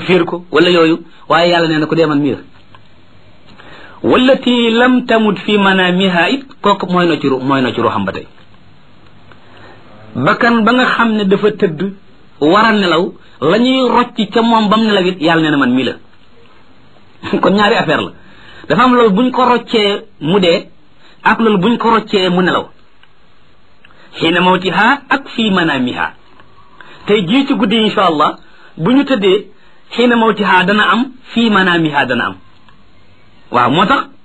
fiir ko wala yooyu waaye yàlla nee na ko dee man mii la wallati lam tamut fi manamiha it kooku mooy na ci ru mooy na ci ruuxam ba tey bakkan ba nga xam ne dafa tëdd war a nelaw la ñuy rocc ca moom bam nelaw it yàlla nee na man mii la kon ñaari affaire la dafa am loolu buñ ko roccee mu dee ak loolu buñ ko roccee mu nelaw xiina mawtiha ak fii manamiha tey jii ci guddi insha allah bu ñu tëddee xiina mawtiha dana am fii manamiha dana am waaw moo tax